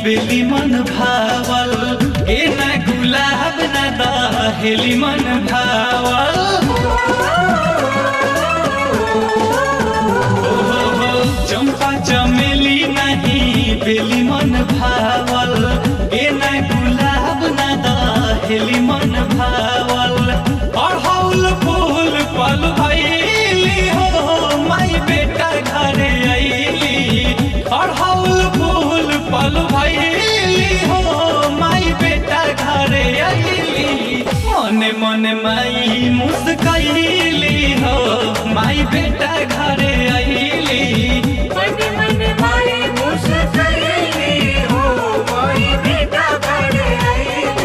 बेली मन भावल ए ना गुलाब ना दहेली मन भावल चंपा चमेली नहीं बेली मन भावल ए ना गुलाब ना दहेली मन भावल अड़हौल फूल पल भैली हो माई बेटा घरे अइली अड़हौल फूल पल भैली हो माई बेटा घरे अइली मने मने माई मुस्कैली हो माई बेटा घरे अइली मन मन माई मुस्कुराई हो कोई बेटा घर आई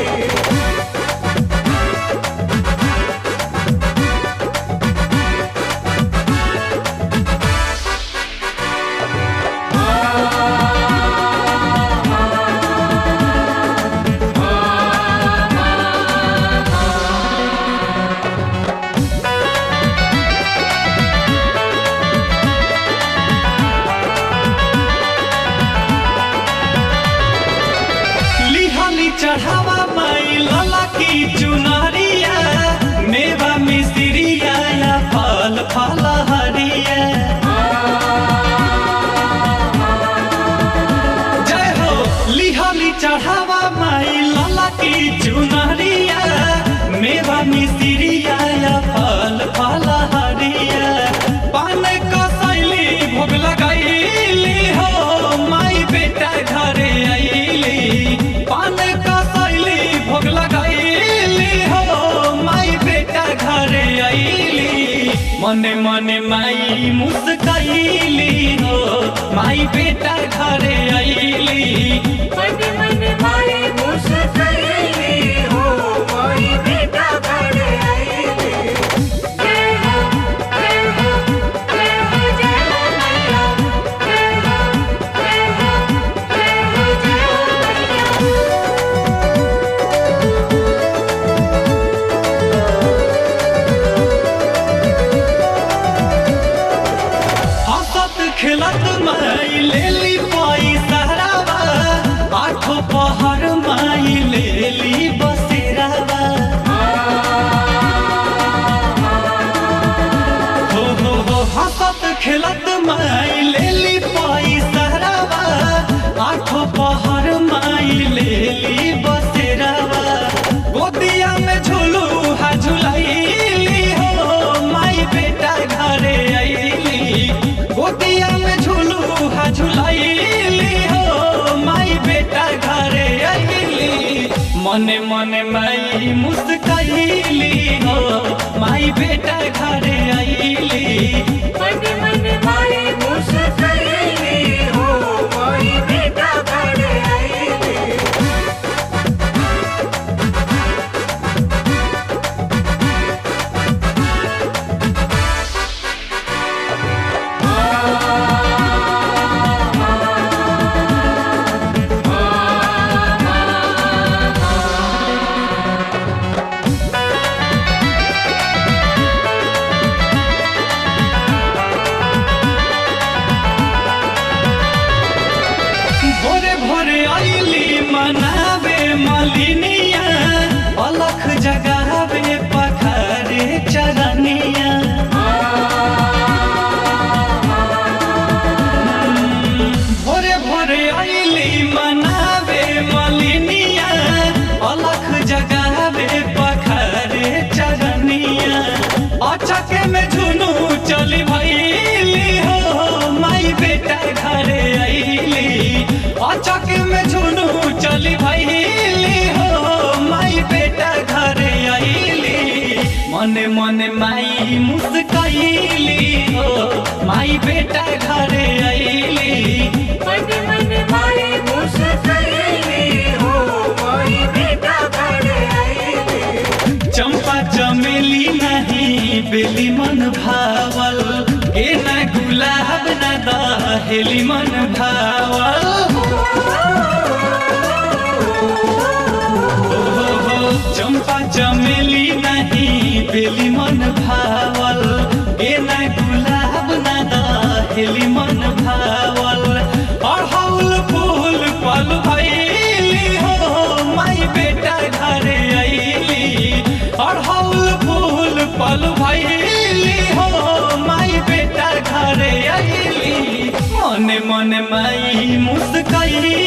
लिहाली चढ़ावा माई लला की चुनरिया मेवा मिस्त्रिया या फल फल हरिया जय हो लिहाली चढ़ावा माई लला की चुनरिया मेवा मिस्त्रिया या फल फल हरिया पान कसैली भोग लगाइली हो माई बेटा घरे अइली पान कसैली भोग लगाइली हो माई बेटा घरे अइली मने मने माई मुस्कैली हो माई बेटा घरे अइली मन मन माई मुस्कुराई हो कोई बेटा घर आई जय हो जय हो जय हो जय हो मैया जय हो जय हो जय हो जय हो मैया हंसत खेलत माई लेली पैसा रावा आठो पहर माई लेली बसेरावा हो हो हो हंसत खेलत माई लेली पैसा रावा आठो पहर माई लेली बसेरावा गोदिया में झूलू हा झुलाइली हो माई बेटा घरे अइली गोदिया में झूलू हा झुलाइली हो माई बेटा घरे अइली मने मने माई मुस्कैली हो माई बेटा घरे अइली मन मन माई मुस्कुराई हो कोई बेटा घर आई भोरे भोरे अइली मनावे मलिनिया अलख जगावे पखारे चरनिया भोरे भोरे अइली मनावे मलिनिया अलख जगावे पखारे चरनिया अचक में झुनू चली भइली हो माई बेटा घरे अइली अचक में झुनू चली भइली हो माई बेटा घरे अइली मने मने माई मुस्कैली हो माई बेटा घरे अइली मन मन माई मुस्कुराई हो कोई बेटा घर आई चंपा चमेली नहीं बेली मन भावल ए ना गुलाब ना दहेली मन भावल हो हो हो चंपा चमेली नहीं बेली मन भावल ए ना गुलाब ना दहेली मन भावल अड़हौल फूल पल भई मन माई मुस्कैली